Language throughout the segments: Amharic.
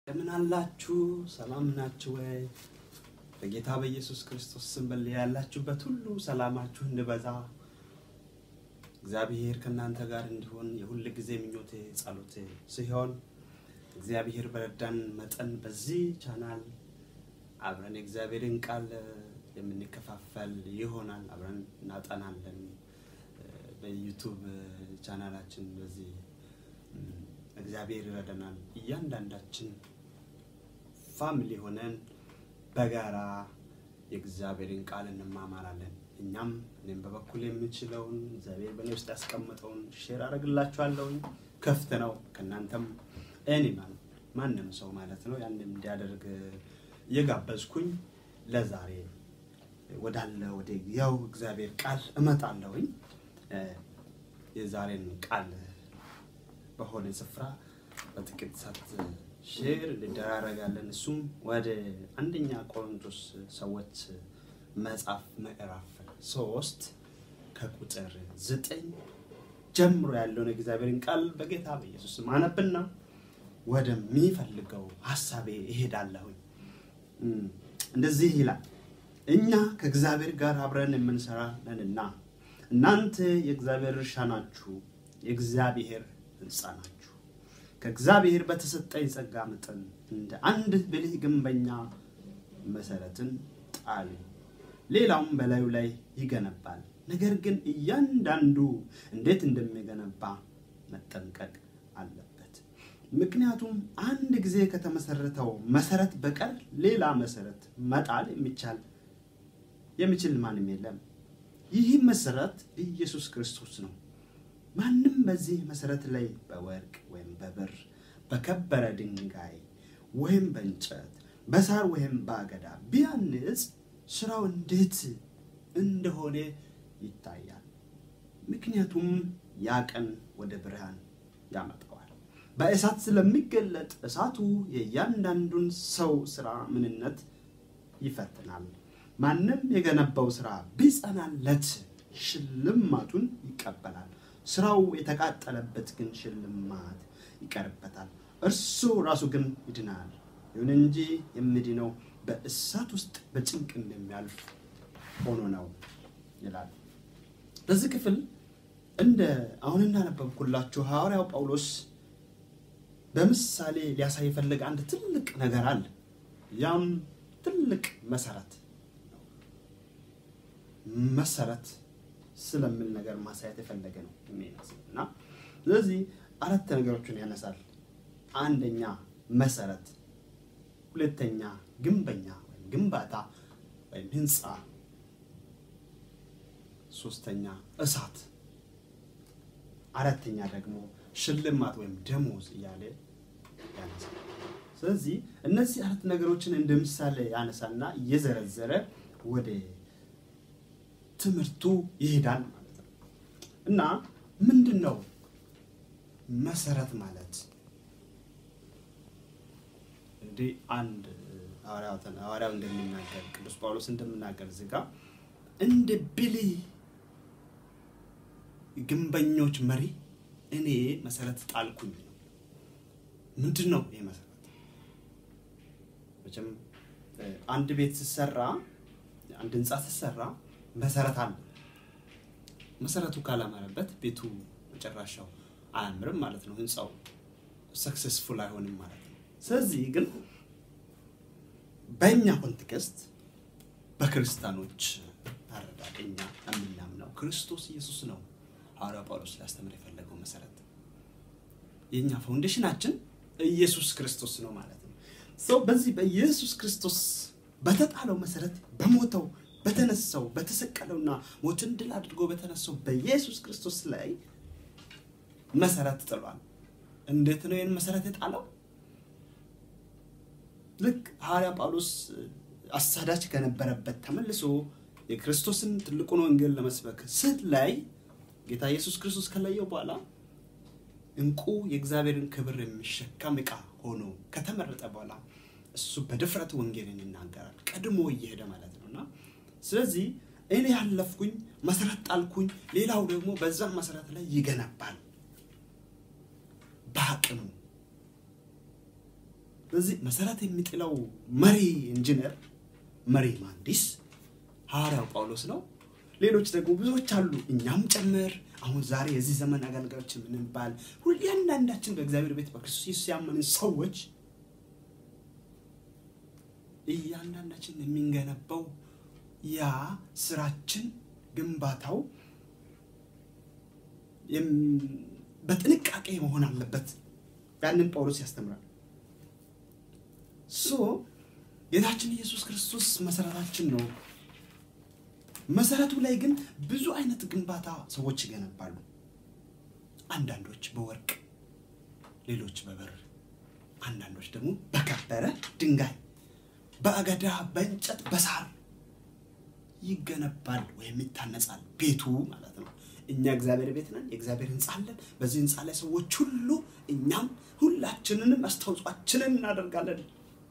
እንደምን አላችሁ? ሰላም ናችሁ ወይ? በጌታ በኢየሱስ ክርስቶስ ስም በል ያላችሁበት ሁሉ ሰላማችሁ እንድበዛ እግዚአብሔር ከእናንተ ጋር እንዲሆን የሁል ጊዜ ምኞቴ ጸሎቴ ሲሆን እግዚአብሔር በረዳን መጠን በዚህ ቻናል አብረን የእግዚአብሔርን ቃል የምንከፋፈል ይሆናል። አብረን እናጠናለን። በዩቱብ ቻናላችን በዚህ እግዚአብሔር ይረዳናል። እያንዳንዳችን ፋሚሊ ሆነን በጋራ የእግዚአብሔርን ቃል እንማማራለን። እኛም እኔም በበኩል የምችለውን እግዚአብሔር በእኔ ውስጥ ያስቀመጠውን ሼር አደርግላችኋለሁኝ። ክፍት ነው። ከእናንተም እኔ ማንም ሰው ማለት ነው ያንን እንዲያደርግ እየጋበዝኩኝ ለዛሬ ወዳለ ወደ ያው እግዚአብሔር ቃል እመጣለሁኝ። የዛሬን ቃል በሆነ ስፍራ በጥቂት ሰዓት ሼር እንደራረጋለን። እሱም ወደ አንደኛ ቆሮንቶስ ሰዎች መጽሐፍ ምዕራፍ ሶስት ከቁጥር ዘጠኝ ጀምሮ ያለውን የእግዚአብሔርን ቃል በጌታ በኢየሱስ ስም አነብና ወደሚፈልገው ሀሳቤ እሄዳለሁኝ። እንደዚህ ይላል፣ እኛ ከእግዚአብሔር ጋር አብረን የምንሰራ ነንና እናንተ የእግዚአብሔር እርሻ ናችሁ፣ የእግዚአብሔር ሕንፃ ናችሁ። ከእግዚአብሔር በተሰጠኝ ጸጋ መጠን እንደ አንድ ብልህ ግንበኛ መሰረትን ጣሉ፣ ሌላውም በላዩ ላይ ይገነባል። ነገር ግን እያንዳንዱ እንዴት እንደሚገነባ መጠንቀቅ አለበት። ምክንያቱም አንድ ጊዜ ከተመሰረተው መሰረት በቀር ሌላ መሰረት መጣል የሚቻል የሚችል ማንም የለም። ይህ መሰረት ኢየሱስ ክርስቶስ ነው። ማንም በዚህ መሰረት ላይ በወርቅ ወይም በብር በከበረ ድንጋይ ወይም በእንጨት በሳር ወይም በአገዳ ቢያንጽ ስራው እንዴት እንደሆነ ይታያል። ምክንያቱም ያ ቀን ወደ ብርሃን ያመጣዋል። በእሳት ስለሚገለጥ እሳቱ የእያንዳንዱን ሰው ስራ ምንነት ይፈትናል። ማንም የገነባው ስራ ቢጸናለት ሽልማቱን ይቀበላል። ስራው የተቃጠለበት ግን ሽልማት ይቀርበታል። እርሱ ራሱ ግን ይድናል። ይሁን እንጂ የሚድነው በእሳት ውስጥ በጭንቅ እንደሚያልፍ ሆኖ ነው ይላል። በዚህ ክፍል እንደ አሁን እንዳነበብኩላችሁ ሐዋርያው ጳውሎስ በምሳሌ ሊያሳይ የፈለገ አንድ ትልቅ ነገር አለ። ያም ትልቅ መሰረት መሰረት ስለምን ነገር ማሳየት የፈለገ ነው የሚመስል እና ስለዚህ አራት ነገሮችን ያነሳል። አንደኛ መሰረት፣ ሁለተኛ ግንበኛ ወይም ግንባታ ወይም ህንፃ፣ ሶስተኛ እሳት፣ አራተኛ ደግሞ ሽልማት ወይም ደሞዝ እያለ ያነሳል። ስለዚህ እነዚህ አራት ነገሮችን እንደ ምሳሌ ያነሳና እየዘረዘረ ወደ ትምህርቱ ይሄዳል ማለት ነው። እና ምንድን ነው መሰረት ማለት? እንግዲህ አንድ ሐዋርያው እንደሚናገር ቅዱስ ጳውሎስ እንደሚናገር እዚህ ጋ እንደ ብልህ ግንበኞች መሪ እኔ መሰረት ጣልኩኝ ነው። ምንድን ነው ይህ መሰረት? መቼም አንድ ቤት ሲሰራ አንድ ህንፃ ሲሰራ መሰረት አለ። መሰረቱ ካላማረበት ቤቱ መጨረሻው አያምርም ማለት ነው። ህንፃው ሰክሰስፉል አይሆንም ማለት ነው። ስለዚህ ግን በእኛ ኮንቴክስት በክርስቲያኖች አረዳድ እኛ የምናምነው ክርስቶስ ኢየሱስ ነው። ሐዋርያው ጳውሎስ ሊያስተምር የፈለገው መሰረት የእኛ ፋውንዴሽናችን ኢየሱስ ክርስቶስ ነው ማለት ነው። ሰው በዚህ በኢየሱስ ክርስቶስ በተጣለው መሰረት በሞተው በተነሳው በተሰቀለውና ሞትን ድል አድርጎ በተነሳው በኢየሱስ ክርስቶስ ላይ መሰረት ጥሏል። እንዴት ነው ይህን መሰረት የጣለው? ልክ ሐዋርያ ጳውሎስ አሳዳጅ ከነበረበት ተመልሶ የክርስቶስን ትልቁን ወንጌል ለመስበክ ስት ላይ ጌታ ኢየሱስ ክርስቶስ ከለየው በኋላ እንቁ የእግዚአብሔርን ክብር የሚሸከም ዕቃ ሆኖ ከተመረጠ በኋላ እሱ በድፍረት ወንጌልን ይናገራል። ቀድሞ እየሄደ ማለት ነው እና ስለዚህ እኔ ያለፍኩኝ መሰረት ጣልኩኝ፣ ሌላው ደግሞ በዛ መሰረት ላይ ይገነባል በአቅሙ በዚህ መሰረት የሚጥለው መሪ ኢንጂነር፣ መሪ መሐንዲስ ሐዋርያው ጳውሎስ ነው። ሌሎች ደግሞ ብዙዎች አሉ፣ እኛም ጨምር። አሁን ዛሬ የዚህ ዘመን አገልጋዮች የምንባል ሁሉ እያንዳንዳችን በእግዚአብሔር ቤት በክርስቶስ ኢየሱስ ያመንን ሰዎች እያንዳንዳችን የሚንገነባው ያ ስራችን ግንባታው በጥንቃቄ መሆን አለበት። ያንን ጳውሎስ ያስተምራል። ሶ ጌታችን ኢየሱስ ክርስቶስ መሰረታችን ነው። መሰረቱ ላይ ግን ብዙ አይነት ግንባታ ሰዎች ይገነባሉ። አንዳንዶች በወርቅ፣ ሌሎች በብር፣ አንዳንዶች ደግሞ በከበረ ድንጋይ፣ በአገዳ፣ በእንጨት፣ በሳር ይገነባል ወይም ይታነጻል ቤቱ ማለት ነው። እኛ እግዚአብሔር ቤት ነን፣ የእግዚአብሔር ህንፃ አለን። በዚህ ህንፃ ላይ ሰዎች ሁሉ እኛም ሁላችንንም አስተዋጽኦአችንን እናደርጋለን።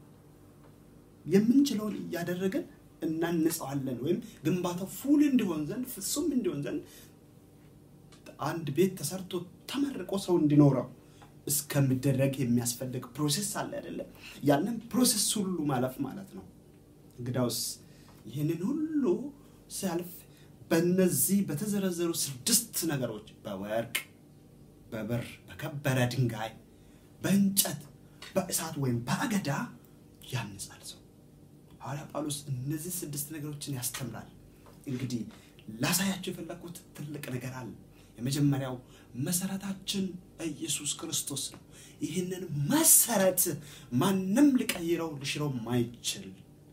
የምንችለውን እያደረግን እናንጸዋለን። ወይም ግንባታው ፉል እንዲሆን ዘንድ ፍጹም እንዲሆን ዘንድ አንድ ቤት ተሰርቶ ተመርቆ ሰው እንዲኖረው እስከሚደረግ የሚያስፈልግ ፕሮሴስ አለ አይደለም? ያንን ፕሮሴስ ሁሉ ማለፍ ማለት ነው። እንግዳውስ ይህንን ሁሉ ሲያልፍ በእነዚህ በተዘረዘሩ ስድስት ነገሮች በወርቅ፣ በብር፣ በከበረ ድንጋይ፣ በእንጨት፣ በእሳት ወይም በአገዳ ያንጻል ሰው። ሐዋርያ ጳውሎስ እነዚህ ስድስት ነገሮችን ያስተምራል። እንግዲህ ላሳያቸው የፈለግኩት ትልቅ ነገር አለ። የመጀመሪያው መሰረታችን ኢየሱስ ክርስቶስ ነው። ይህንን መሰረት ማንም ሊቀይረው ሊሽረው ማይችል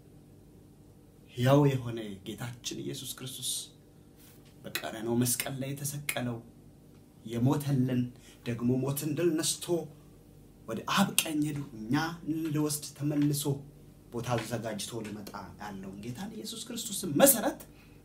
ሕያው የሆነ ጌታችን ኢየሱስ ክርስቶስ በቀራንዮ መስቀል ላይ የተሰቀለው የሞተልን ደግሞ ሞትን ድል ነስቶ ወደ አብ ቀኝ ሄዱ እኛ ሊወስድ ተመልሶ ቦታ አዘጋጅቶ ሊመጣ ያለውን ጌታን ኢየሱስ ክርስቶስን መሰረት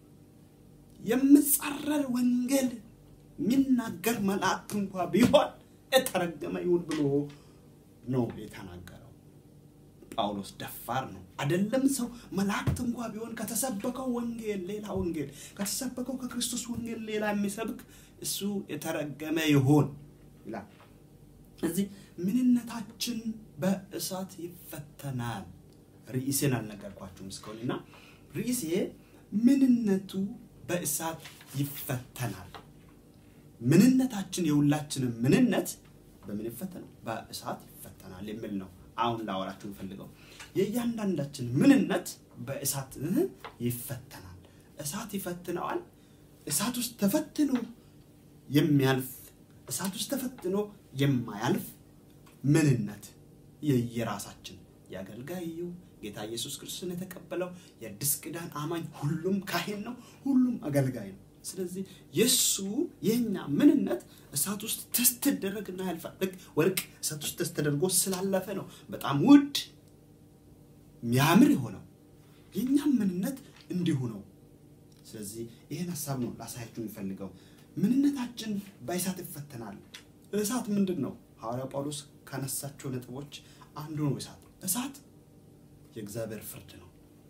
የምጻረር ወንጌል የሚናገር መልአክ እንኳ ቢሆን የተረገመ ይሁን ብሎ ነው የተናገረው። ጳውሎስ ደፋር ነው አይደለም። ሰው መላእክት እንኳ ቢሆን ከተሰበከው ወንጌል ሌላ ወንጌል ከተሰበከው ከክርስቶስ ወንጌል ሌላ የሚሰብክ እሱ የተረገመ ይሆን ይላል። እዚህ ምንነታችን በእሳት ይፈተናል። ርዕሴን አልነገርኳችሁም እስካሁን እና ርዕሴ ምንነቱ በእሳት ይፈተናል። ምንነታችን የሁላችንም ምንነት በምን ይፈተናል? በእሳት ይፈተናል የሚል ነው። አሁን ላወራችሁ የምፈልገው የእያንዳንዳችን ምንነት በእሳት ይፈተናል። እሳት ይፈትነዋል። እሳት ውስጥ ተፈትኖ የሚያልፍ እሳት ውስጥ ተፈትኖ የማያልፍ ምንነት የየራሳችን የአገልጋዩ ጌታ ኢየሱስ ክርስቶስን የተቀበለው የአዲስ ኪዳን አማኝ ሁሉም ካህን ነው፣ ሁሉም አገልጋይ ነው። ስለዚህ የእሱ የእኛ ምንነት እሳት ውስጥ ተስት ትደረግና ያልፋል። ልክ ወርቅ እሳት ውስጥ ተስት ተደርጎ ስላለፈ ነው በጣም ውድ የሚያምር የሆነው። የእኛም ምንነት እንዲሁ ነው። ስለዚህ ይህን ሀሳብ ነው ላሳያችሁ የሚፈልገው። ምንነታችን በእሳት ይፈተናል። እሳት ምንድን ነው? ሐዋርያ ጳውሎስ ካነሳቸው ነጥቦች አንዱ ነው። እሳት እሳት የእግዚአብሔር ፍርድ ነው።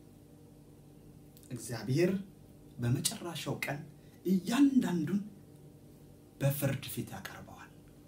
እግዚአብሔር በመጨረሻው ቀን እያንዳንዱን በፍርድ ፊት ያቀርበዋል።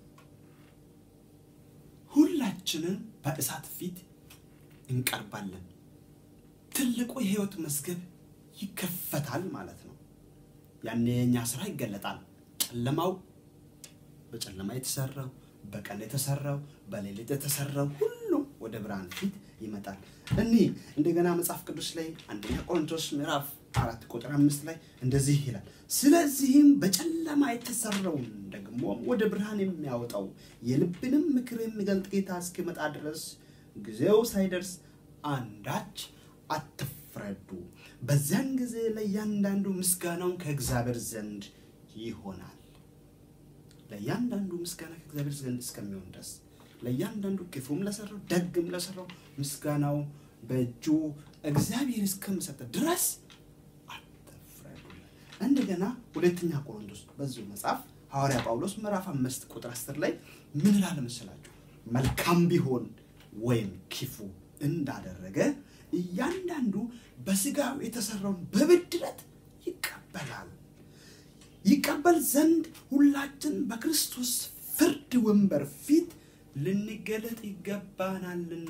ሁላችንም በእሳት ፊት እንቀርባለን። ትልቁ የህይወት መዝገብ ይከፈታል ማለት ነው። ያኔ የኛ ስራ ይገለጣል። ጨለማው በጨለማ የተሰራው በቀን የተሰራው በሌሊት የተሰራው ሁሉም ወደ ብርሃን ፊት ይመጣል። እኒህ እንደገና መጽሐፍ ቅዱስ ላይ አንደኛ ቆሮንቶስ ምዕራፍ አራት ቁጥር አምስት ላይ እንደዚህ ይላል፣ ስለዚህም በጨለማ የተሰራውን ደግሞ ወደ ብርሃን የሚያወጣው የልብንም ምክር የሚገልጥ ጌታ እስኪመጣ ድረስ ጊዜው ሳይደርስ አንዳች አትፍረዱ። በዚያን ጊዜ ለእያንዳንዱ ምስጋናውን ከእግዚአብሔር ዘንድ ይሆናል። ለእያንዳንዱ ምስጋና ከእግዚአብሔር ዘንድ እስከሚሆን ድረስ ለእያንዳንዱ ክፉም ለሰራው ደግም ለሰራው ምስጋናው በእጁ እግዚአብሔር እስከሚሰጥ ድረስ አትፍረዱ። እንደገና ሁለተኛ ቆሮንቶስ በዚሁ መጽሐፍ ሐዋርያ ጳውሎስ ምዕራፍ አምስት ቁጥር አስር ላይ ምን ይላል መሰላችሁ? መልካም ቢሆን ወይም ክፉ እንዳደረገ እያንዳንዱ በስጋው የተሰራውን በብድረት ይቀበላል። ይቀበል ዘንድ ሁላችን በክርስቶስ ፍርድ ወንበር ፊት ልንገለጥ ይገባናልና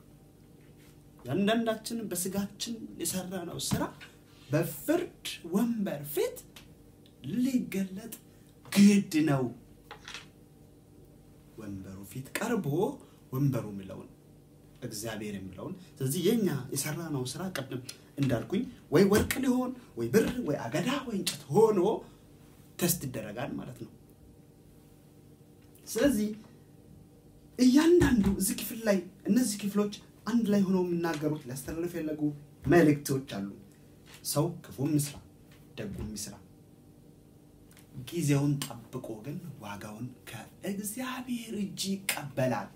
ያንዳንዳችን በስጋችን የሰራነው ስራ በፍርድ ወንበር ፊት ሊገለጥ ግድ ነው። ወንበሩ ፊት ቀርቦ ወንበሩ የሚለውን እግዚአብሔር የሚለውን ስለዚህ የኛ የሰራነው ስራ ቅድም እንዳልኩኝ ወይ ወርቅ ሊሆን ወይ ብር ወይ አገዳ ወይ እንጨት ሆኖ ተስት ይደረጋል ማለት ነው። ስለዚህ እያንዳንዱ እዚህ ክፍል ላይ እነዚህ ክፍሎች አንድ ላይ ሆነው የሚናገሩት ሊያስተላልፍ የፈለጉ መልእክቶች አሉ። ሰው ክፉም ይስራ ደጉም ይስራ፣ ጊዜውን ጠብቆ ግን ዋጋውን ከእግዚአብሔር እጅ ይቀበላል።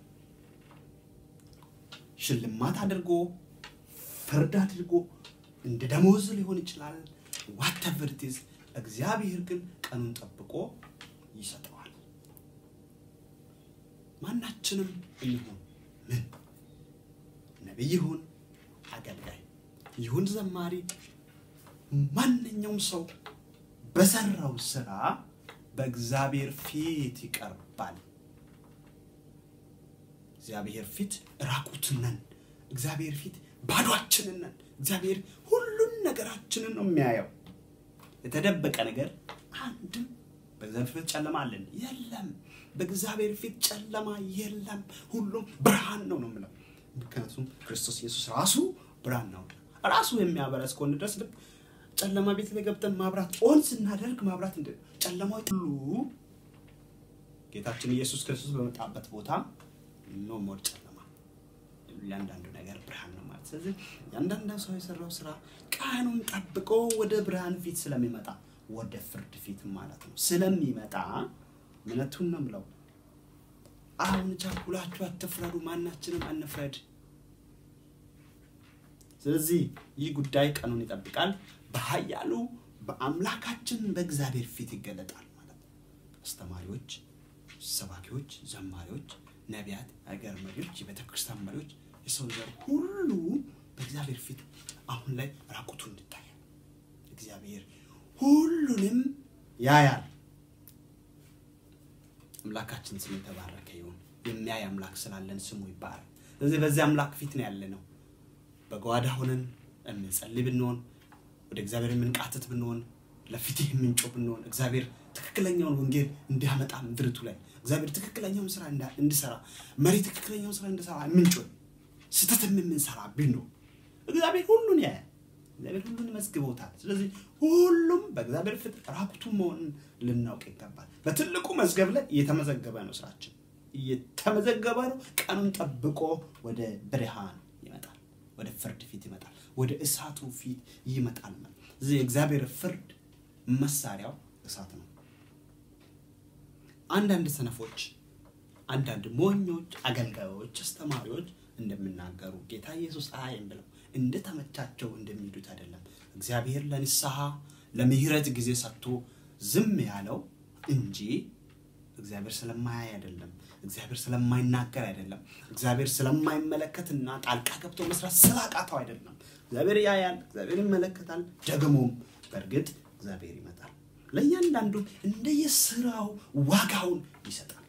ሽልማት አድርጎ ፍርድ አድርጎ እንደ ደሞዝ ሊሆን ይችላል። ዋተቨር ኢት ኢዝ እግዚአብሔር ግን ቀኑን ጠብቆ ይሰጠዋል። ማናችንም እንሁን ምን ነቢይ ይሁን አገልጋይ ይሁን ዘማሪ፣ ማንኛውም ሰው በሰራው ስራ በእግዚአብሔር ፊት ይቀርባል። እግዚአብሔር ፊት ራቁትን ነን። እግዚአብሔር ፊት ባዷችንን ነን። እግዚአብሔር ሁሉን ነገራችንን ነው የሚያየው። የተደበቀ ነገር አንድም በእግዚአብሔር ፊት ጨለማ አለን የለም። በእግዚአብሔር ፊት ጨለማ የለም። ሁሉም ብርሃን ነው ነው የምለው። ምክንያቱም ክርስቶስ ኢየሱስ ራሱ ብርሃን ነው። ራሱ የሚያበራ እስከሆነ ድረስ ልክ ጨለማ ቤት ላይ ገብተን ማብራት ኦን ስናደርግ ማብራት እንደ ጨለማው ሁሉ ጌታችን ኢየሱስ ክርስቶስ በመጣበት ቦታ ኖ ሞር ጨለማ፣ እያንዳንዱ ነገር ብርሃን ነው ማለት። ስለዚህ ያንዳንዱ ሰው የሰራው ስራ ቀኑን ጠብቆ ወደ ብርሃን ፊት ስለሚመጣ ወደ ፍርድ ፊት ማለት ነው ስለሚመጣ እውነቱን ነው የምለው። አሁን ቸኩላችሁ አትፍረዱ፣ ማናችንም አንፍረድ። ስለዚህ ይህ ጉዳይ ቀኑን ይጠብቃል፣ በኃያሉ በአምላካችን በእግዚአብሔር ፊት ይገለጣል ማለት ነው። አስተማሪዎች፣ ሰባኪዎች፣ ዘማሪዎች፣ ነቢያት፣ አገር መሪዎች፣ የቤተ ክርስቲያን መሪዎች፣ የሰው ዘር ሁሉ በእግዚአብሔር ፊት አሁን ላይ ራቁቱ እንድታያል እግዚአብሔር ሁሉንም ያያል። አምላካችን ስም የተባረከ ይሁን። የሚያይ አምላክ ስላለን ስሙ ይባረክ። ስለዚህ በዚህ አምላክ ፊት ነው ያለ ነው። በጓዳ ሆነን የምንጸልይ ብንሆን፣ ወደ እግዚአብሔር የምንቃትት ብንሆን፣ ለፊትህ የምንጮህ ብንሆን፣ እግዚአብሔር ትክክለኛውን ወንጌል እንዲያመጣ ምድርቱ ላይ እግዚአብሔር ትክክለኛውን ስራ እንዲሰራ መሪ ትክክለኛውን ስራ እንዲሰራ የምንጮህ ስህተትም የምንሰራ ብንሆን እግዚአብሔር ሁሉን ያያል። እግዚአብሔር ሁሉን ይመዝግቦታል። ስለዚህ ሁሉም በእግዚአብሔር ፊት ራቁቱ መሆንን ልናውቅ ይገባል። በትልቁ መዝገብ ላይ እየተመዘገበ ነው፣ ስራችን እየተመዘገበ ነው። ቀኑን ጠብቆ ወደ ብርሃን ይመጣል፣ ወደ ፍርድ ፊት ይመጣል፣ ወደ እሳቱ ፊት ይመጣል። እዚህ የእግዚአብሔር ፍርድ መሳሪያው እሳት ነው። አንዳንድ ሰነፎች፣ አንዳንድ ሞኞች፣ አገልጋዮች፣ አስተማሪዎች እንደሚናገሩ ጌታ ኢየሱስ አያይም ብለው እንደተመቻቸው እንደሚሄዱት አይደለም። እግዚአብሔር ለንስሐ ለምህረት ጊዜ ሰጥቶ ዝም ያለው እንጂ እግዚአብሔር ስለማያይ አይደለም። እግዚአብሔር ስለማይናገር አይደለም። እግዚአብሔር ስለማይመለከትና ጣልቃ ገብቶ መስራት ስላቃተው አይደለም። እግዚአብሔር ያያል፣ እግዚአብሔር ይመለከታል። ደግሞም በእርግጥ እግዚአብሔር ይመጣል፣ ለእያንዳንዱ እንደየስራው ዋጋውን ይሰጣል።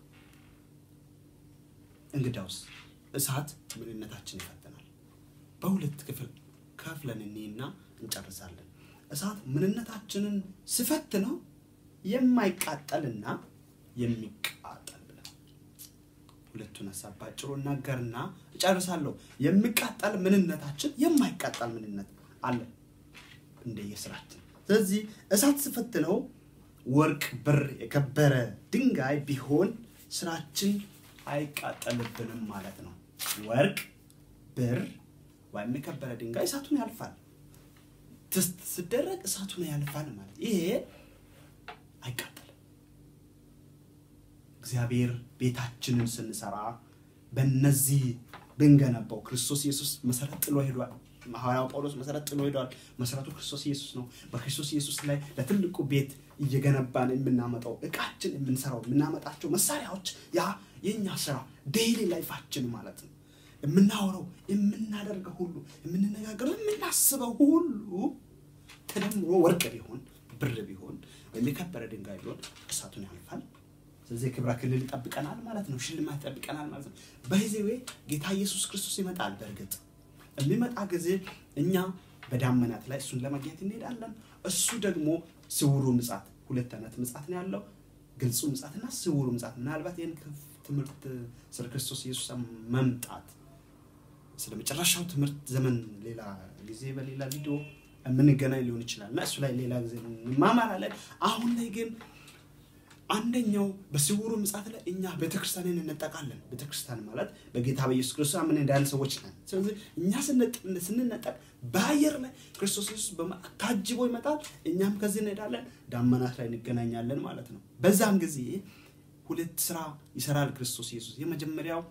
እንግዳውስ እሳት ምንነታችን ይፈትናል። በሁለት ክፍል ከፍለን እኔና እንጨርሳለን። እሳት ምንነታችንን ስፈትነው የማይቃጠልና የሚቃጠል ብለን ሁለቱን ሀሳብ ባጭሩ እናገርና እጨርሳለሁ። የሚቃጠል ምንነታችን፣ የማይቃጠል ምንነት አለ እንደየስራችን። ስለዚህ እሳት ስፈትነው ወርቅ፣ ብር፣ የከበረ ድንጋይ ቢሆን ስራችን አይቃጠልብንም ማለት ነው። ወርቅ፣ ብር ወይም የከበረ ድንጋይ እሳቱን ያልፋል። ትስት ስደረግ እሳቱን ያልፋል ማለት ይሄ አይቃጠልም። እግዚአብሔር ቤታችንን ስንሰራ በእነዚህ ብንገነባው ክርስቶስ ኢየሱስ መሰረት ጥሎ ሄዷል። ሐዋርያው ጳውሎስ መሰረት ጥሎ ሄዷል። መሰረቱ ክርስቶስ ኢየሱስ ነው። በክርስቶስ ኢየሱስ ላይ ለትልቁ ቤት እየገነባን የምናመጣው እቃችን፣ የምንሰራው የምናመጣቸው መሳሪያዎች ያ የእኛ ስራ ዴይሊ ላይፋችን ማለት ነው። የምናወራው የምናደርገው ሁሉ የምንነጋገረው የምናስበው ሁሉ ተደምሮ ወርቅ ቢሆን ብር ቢሆን ወይም የከበረ ድንጋይ ቢሆን እሳቱን ያልፋል። ስለዚህ የክብረ ክልል ይጠብቀናል ማለት ነው። ሽልማት ይጠብቀናል ማለት ነው። በዚህ ወይ ጌታ ኢየሱስ ክርስቶስ ይመጣል። በእርግጥ የሚመጣ ጊዜ እኛ በዳመናት ላይ እሱን ለማግኘት እንሄዳለን። እሱ ደግሞ ስውሩ ምጻት፣ ሁለት አይነት ምጻት ነው ያለው፣ ግልጹ ምጻትና ስውሩ ምጻት። ምናልባት ይህን ትምህርት ስለ ክርስቶስ ኢየሱስ መምጣት ስለ መጨረሻው ትምህርት ዘመን ሌላ ጊዜ በሌላ ቪዲዮ የምንገናኝ ሊሆን ይችላል እና እሱ ላይ ሌላ ጊዜ እንማማራለን። አሁን ላይ ግን አንደኛው በስውሩ ምጽአት ላይ እኛ ቤተክርስቲያንን እንነጠቃለን። ቤተክርስቲያን ማለት በጌታ በኢየሱስ ክርስቶስ አምን እንዳለ ሰዎች ነን። ስለዚህ እኛ ስንነጠቅ በአየር ላይ ክርስቶስ ኢየሱስ ታጅቦ ይመጣል፣ እኛም ከዚህ እንሄዳለን፣ ዳመናት ላይ እንገናኛለን ማለት ነው። በዛም ጊዜ ሁለት ስራ ይሰራል ክርስቶስ ኢየሱስ። የመጀመሪያው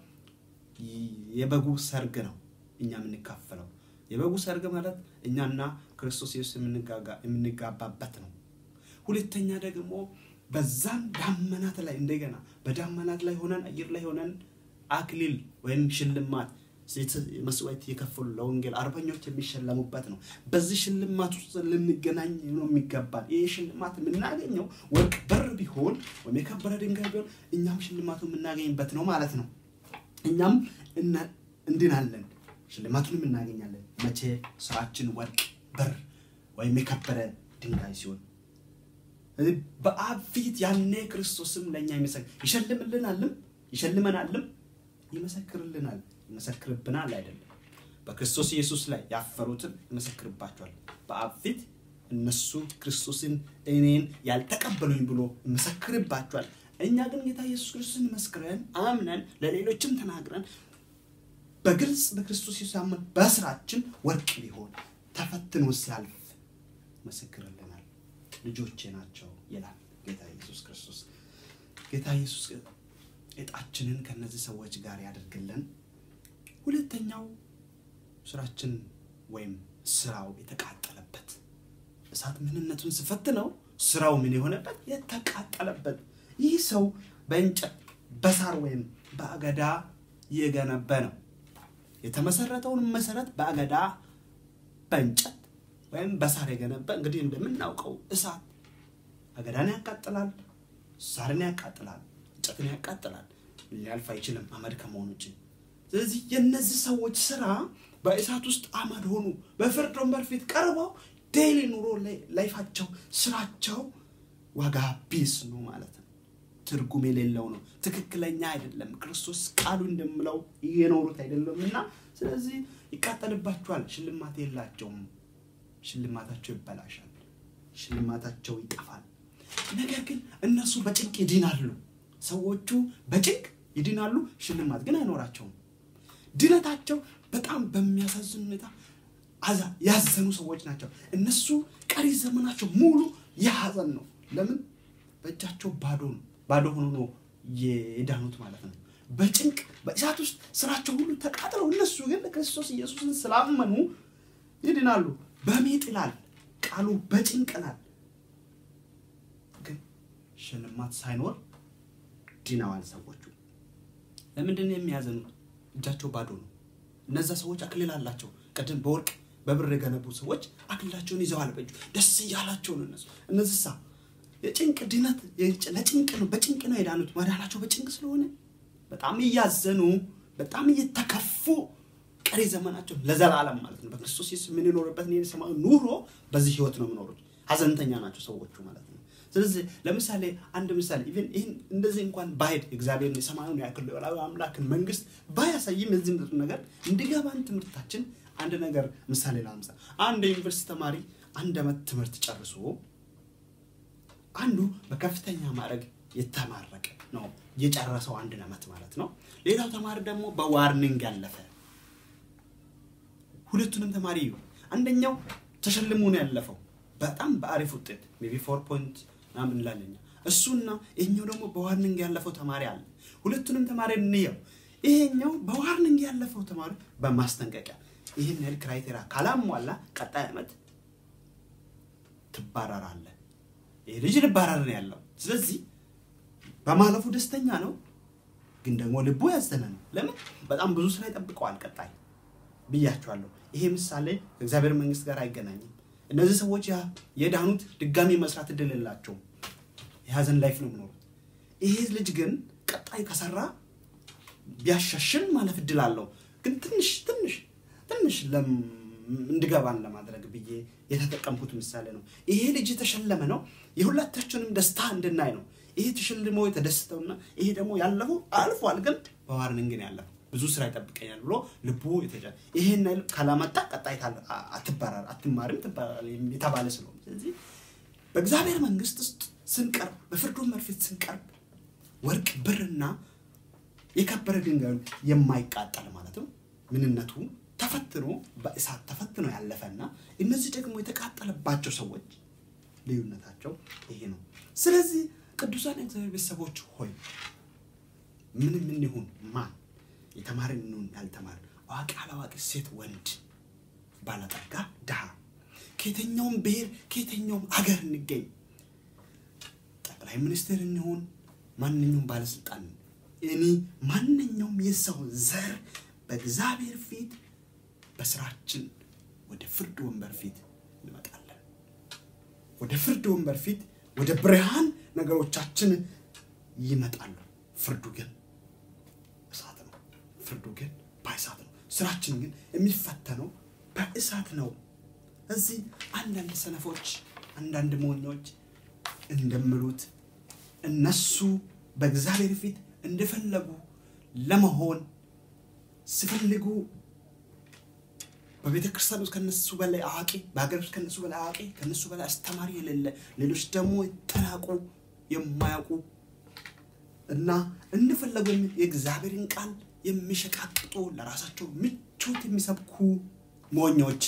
የበጉ ሰርግ ነው እኛ የምንካፈለው። የበጉ ሰርግ ማለት እኛና ክርስቶስ ኢየሱስ የምንጋባበት ነው። ሁለተኛ ደግሞ በዛም ዳመናት ላይ እንደገና በዳመናት ላይ ሆነን አየር ላይ ሆነን አክሊል ወይም ሽልማት መስዋዕት የከፈሉ ለወንጌል አርበኞች የሚሸለሙበት ነው። በዚህ ሽልማት ውስጥ ልንገናኝ ነው የሚገባል። ይህ ሽልማት የምናገኘው ወርቅ በር ቢሆን ወይም የከበረ ድንጋይ ቢሆን እኛም ሽልማቱ የምናገኝበት ነው ማለት ነው። እኛም እንድናለን፣ ሽልማቱንም እናገኛለን። መቼ ስራችን ወርቅ በር ወይም የከበረ ድንጋይ ሲሆን በአብ ፊት ያኔ ክርስቶስም ለእኛ ይሸልምልናልም ይሸልመናልም ይመሰክርልናል ይመሰክርብናል አይደለም በክርስቶስ ኢየሱስ ላይ ያፈሩትን ይመሰክርባቸዋል በአብ ፊት እነሱ ክርስቶስን እኔን ያልተቀበሉኝ ብሎ ይመሰክርባቸዋል እኛ ግን ጌታ ኢየሱስ ክርስቶስን መስክረን አምነን ለሌሎችም ተናግረን በግልጽ በክርስቶስ ኢየሱስ አመን በስራችን ወርቅ ቢሆን ተፈትኖ ሲያልፍ ይመሰክርልናል ልጆቼ ናቸው ይላል ጌታ ኢየሱስ ክርስቶስ ጌታ ኢየሱስ እጣችንን ከነዚህ ሰዎች ጋር ያደርግልን ሁለተኛው ስራችን ወይም ስራው የተቃጠለበት እሳት ምንነቱን ስፈትነው ስራው ምን የሆነበት የተቃጠለበት ይህ ሰው በእንጨት በሳር ወይም በአገዳ የገነበ ነው የተመሰረተውን መሰረት በአገዳ በእንጨት ወይም በሳር የገነበ እንግዲህ እንደምናውቀው እሳት አገዳን ያቃጥላል ሳርን ያቃጥላል እንጨትን ያቃጥላል ሊያልፍ አይችልም አመድ ከመሆኑ ውጭ ስለዚህ የእነዚህ ሰዎች ስራ በእሳት ውስጥ አመድ ሆኑ በፍርድ ወንበር ፊት ቀርበው ዴይሊ ኑሮ ላይፋቸው ስራቸው ዋጋ ቢስ ነው ማለት ነው ትርጉም የሌለው ነው ትክክለኛ አይደለም ክርስቶስ ቃሉ እንደምለው እየኖሩት አይደለም እና ስለዚህ ይቃጠልባቸዋል ሽልማት የላቸውም ሽልማታቸው ይበላሻል ሽልማታቸው ይጠፋል ነገር ግን እነሱ በጭንቅ ይድናሉ ሰዎቹ በጭንቅ ይድናሉ ሽልማት ግን አይኖራቸውም ድነታቸው በጣም በሚያሳዝን ሁኔታ ያዘኑ ሰዎች ናቸው እነሱ ቀሪ ዘመናቸው ሙሉ የሀዘን ነው ለምን በእጃቸው ባዶ ነው ባዶ ሆኖ ነው የዳኑት ማለት ነው በጭንቅ በእሳት ውስጥ ስራቸው ሁሉ ተቃጥለው እነሱ ግን ክርስቶስ ኢየሱስን ስላመኑ ይድናሉ በሜጥ ይላል ቃሉ በጭንቅ ይላል ግን ሽልማት ሳይኖር ድነዋል ሰዎቹ ለምንድን ነው የሚያዘኑት እጃቸው ባዶ ነው እነዛ ሰዎች አክሊል አላቸው ቅድም በወርቅ በብር የገነቡ ሰዎች አክሊላቸውን ይዘዋል በእጁ ደስ እያላቸው ነው እነሱ እነዚህ ሳ የጭንቅ ድነት ለጭንቅ ነው በጭንቅ ነው የዳኑት መዳናቸው በጭንቅ ስለሆነ በጣም እያዘኑ በጣም እየተከፉ ቀሪ ዘመናቸው ለዘላለም ማለት ነው በክርስቶስ ኢየሱስ የምንኖርበት የሰማዩ ኑሮ በዚህ ህይወት ነው የምኖሩት ሀዘንተኛ ናቸው ሰዎቹ ማለት ነው ስለዚህ ለምሳሌ አንድ ምሳሌ ኢቨን ይህን እንደዚህ እንኳን ባሄድ እግዚአብሔርን የሰማዩን ያክል አምላክን መንግስት ባያሳይም እዚህ ምጥሩ ነገር እንዲገባን ትምህርታችን አንድ ነገር ምሳሌ ላምሳ አንድ ዩኒቨርሲቲ ተማሪ አንድ አመት ትምህርት ጨርሶ አንዱ በከፍተኛ ማድረግ የተማረቀ ነው የጨረሰው አንድ አመት ማለት ነው ሌላው ተማሪ ደግሞ በዋርኒንግ ያለፈ ሁለቱንም ተማሪ እዩ አንደኛው ተሸልሞ ነው ያለፈው በጣም በአሪፍ ውጤት ሜቢ ፎር ፖይንት ምናምን እንላለኛ እሱና ይሄኛው ደግሞ በዋርኒንግ ያለፈው ተማሪ አለ ሁለቱንም ተማሪ እንየው ይሄኛው በዋርኒንግ ያለፈው ተማሪ በማስጠንቀቂያ ይህን ያህል ክራይቴሪያ ካላሟላ ቀጣይ ዓመት ትባረራለ ይህ ልጅ ልባረር ነው ያለው ስለዚህ በማለፉ ደስተኛ ነው ግን ደግሞ ልቡ ያዘነ ነው ለምን በጣም ብዙ ስራ ይጠብቀዋል ቀጣይ ብያቸዋለሁ ይሄ ምሳሌ ከእግዚአብሔር መንግስት ጋር አይገናኝም እነዚህ ሰዎች የዳኑት ድጋሚ መስራት እድል የላቸውም የሀዘን ላይፍ ነው የሚኖሩት ይሄ ልጅ ግን ቀጣይ ከሰራ ቢያሻሽል ማለፍ እድል አለው። ግን ትንሽ ትንሽ ትንሽ እንድገባን ለማድረግ ብዬ የተጠቀምኩት ምሳሌ ነው። ይሄ ልጅ የተሸለመ ነው የሁላታችንም ደስታ እንድናይ ነው። ይሄ ተሸልሞ የተደስተውና ይሄ ደግሞ ያለፈው አልፏል፣ ግን በዋርኒንግ ነው ያለፈው። ብዙ ስራ ይጠብቀኛል ብሎ ልቡ የተጫ ይሄን ካላመጣ ቀጣይ አትባራር አትማርም የተባለ ስለሆነ ስለዚህ በእግዚአብሔር መንግስት ውስጥ ስንቀርብ በፍርድ ወንበር ፊት ስንቀርብ ወርቅ ብርና የከበረ ድንጋዩ የማይቃጠል ማለት ነው ምንነቱ ተፈትኖ በእሳት ተፈትኖ ያለፈና እነዚህ ደግሞ የተቃጠለባቸው ሰዎች ልዩነታቸው ይሄ ነው። ስለዚህ ቅዱሳን የእግዚአብሔር ቤተሰቦች ሆይ ምን ምን ይሁን ማን የተማረ እንሁን ያልተማረ፣ አዋቂ አላዋቂ፣ ሴት ወንድ፣ ባለጠጋ ድሃ፣ ከየትኛውም ብሔር ከየትኛውም አገር እንገኝ፣ ጠቅላይ ሚኒስትር እንሁን ማንኛውም ባለስልጣን እኔ ማንኛውም የሰው ዘር በእግዚአብሔር ፊት በስራችን ወደ ፍርድ ወንበር ፊት እንመጣለን። ወደ ፍርድ ወንበር ፊት ወደ ብርሃን ነገሮቻችን ይመጣሉ። ፍርዱ ግን እሳት ነው። ፍርዱ ግን በእሳት ነው። ስራችን ግን የሚፈተነው በእሳት ነው። እዚህ አንዳንድ ሰነፎች፣ አንዳንድ ሞኞች እንደምሉት እነሱ በእግዚአብሔር ፊት እንደፈለጉ ለመሆን ሲፈልጉ በቤተ ክርስቲያን ውስጥ ከነሱ በላይ አዋቂ፣ በሀገር ውስጥ ከነሱ በላይ አዋቂ፣ ከነሱ በላይ አስተማሪ የሌለ፣ ሌሎች ደግሞ የተናቁ የማያውቁ እና እንደፈለጉ የእግዚአብሔርን ቃል የሚሸቃቅጡ ለራሳቸው ምቾት የሚሰብኩ ሞኞች፣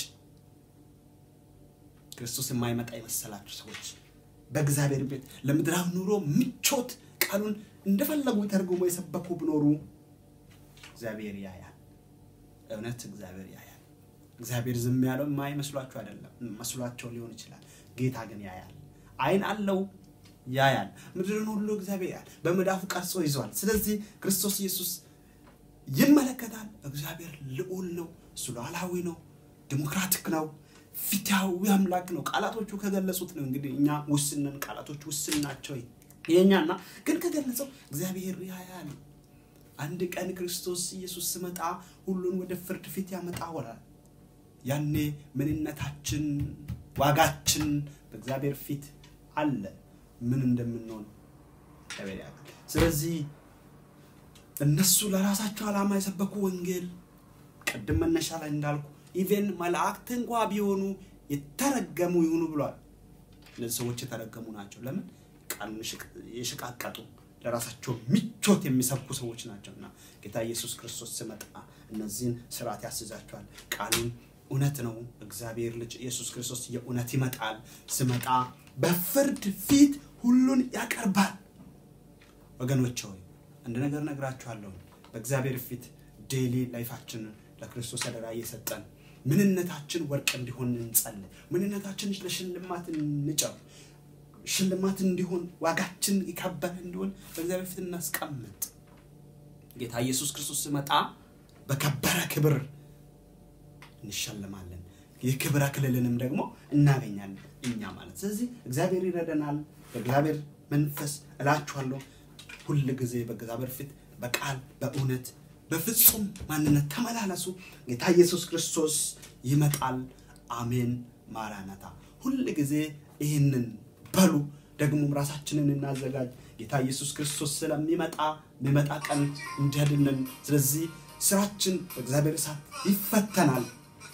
ክርስቶስ የማይመጣ የመሰላቸው ሰዎች በእግዚአብሔር ቤት ለምድራዊ ኑሮ ምቾት ቃሉን እንደፈለጉ ተርጉሞ የሰበኩ ብኖሩ እግዚአብሔር ያያል። እውነት እግዚአብሔር ያያል። እግዚአብሔር ዝም ያለው የማይመስሏቸው አይደለም፣ መስሏቸው ሊሆን ይችላል። ጌታ ግን ያያል። ዓይን አለው፣ ያያል። ምድርን ሁሉ እግዚአብሔር ያያል፣ በመዳፉ ቀርጾ ይዟል። ስለዚህ ክርስቶስ ኢየሱስ ይመለከታል። እግዚአብሔር ልዑል ነው፣ እሱ ሉዓላዊ ነው፣ ዲሞክራቲክ ነው፣ ፊታዊ አምላክ ነው። ቃላቶቹ ከገለጹት ነው። እንግዲህ እኛ ውስንን ቃላቶች ውስን ናቸው የኛና ግን ከገለጸው እግዚአብሔር ያያል። አንድ ቀን ክርስቶስ ኢየሱስ ስመጣ ሁሉን ወደ ፍርድ ፊት ያመጣዋል። ያኔ ምንነታችን፣ ዋጋችን በእግዚአብሔር ፊት አለ። ምን እንደምንሆን እግዚአብሔር ያውቃል። ስለዚህ እነሱ ለራሳቸው ዓላማ የሰበኩ ወንጌል ቅድም መነሻ ላይ እንዳልኩ ኢቨን መላእክት እንኳ ቢሆኑ የተረገሙ ይሁኑ ብሏል። እነዚህ ሰዎች የተረገሙ ናቸው። ለምን? ቃሉን የሸቃቀጡ ለራሳቸው ምቾት የሚሰብኩ ሰዎች ናቸው። እና ጌታ ኢየሱስ ክርስቶስ ስመጣ እነዚህን ስርዓት ያስይዛቸዋል። ቃሉን እውነት ነው። እግዚአብሔር ልጅ ኢየሱስ ክርስቶስ የእውነት ይመጣል። ስመጣ በፍርድ ፊት ሁሉን ያቀርባል። ወገኖች ሆይ አንድ ነገር ነግራችኋለሁ። በእግዚአብሔር ፊት ዴይሊ ላይፋችንን ለክርስቶስ አደራ እየሰጠን ምንነታችን ወርቅ እንዲሆን እንጸልይ። ምንነታችን ለሽልማት እንጨው ሽልማት እንዲሆን ዋጋችን የከበረ እንዲሆን በእግዚአብሔር ፊት እናስቀምጥ። ጌታ ኢየሱስ ክርስቶስ ሲመጣ በከበረ ክብር እንሸልማለን። የክብር አክሊልንም ደግሞ እናገኛለን እኛ ማለት። ስለዚህ እግዚአብሔር ይረደናል። በእግዚአብሔር መንፈስ እላችኋለሁ ሁል ጊዜ በእግዚአብሔር ፊት በቃል በእውነት በፍጹም ማንነት ተመላለሱ። ጌታ ኢየሱስ ክርስቶስ ይመጣል። አሜን። ማራናታ። ሁል ጊዜ ይህንን በሉ። ደግሞም ራሳችንን እናዘጋጅ። ጌታ ኢየሱስ ክርስቶስ ስለሚመጣ የሚመጣ ቀን እንዲያድነን። ስለዚህ ስራችን በእግዚአብሔር እሳት ይፈተናል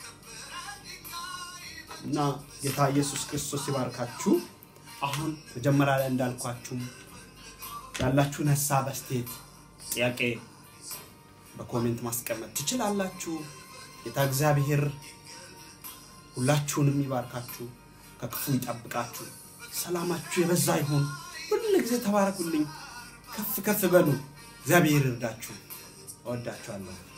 እና ጌታ ኢየሱስ ክርስቶስ ይባርካችሁ። አሁን መጀመሪያ ላይ እንዳልኳችሁ ያላችሁን ሀሳብ፣ አስተያየት፣ ጥያቄ በኮሜንት ማስቀመጥ ትችላላችሁ። ጌታ እግዚአብሔር ሁላችሁንም ይባርካችሁ፣ ከክፉ ይጠብቃችሁ፣ ሰላማችሁ የበዛ ይሁን። ሁሉ ጊዜ ተባረኩልኝ፣ ከፍ ከፍ በሉ። እግዚአብሔር ይርዳችሁ። እወዳችኋለሁ።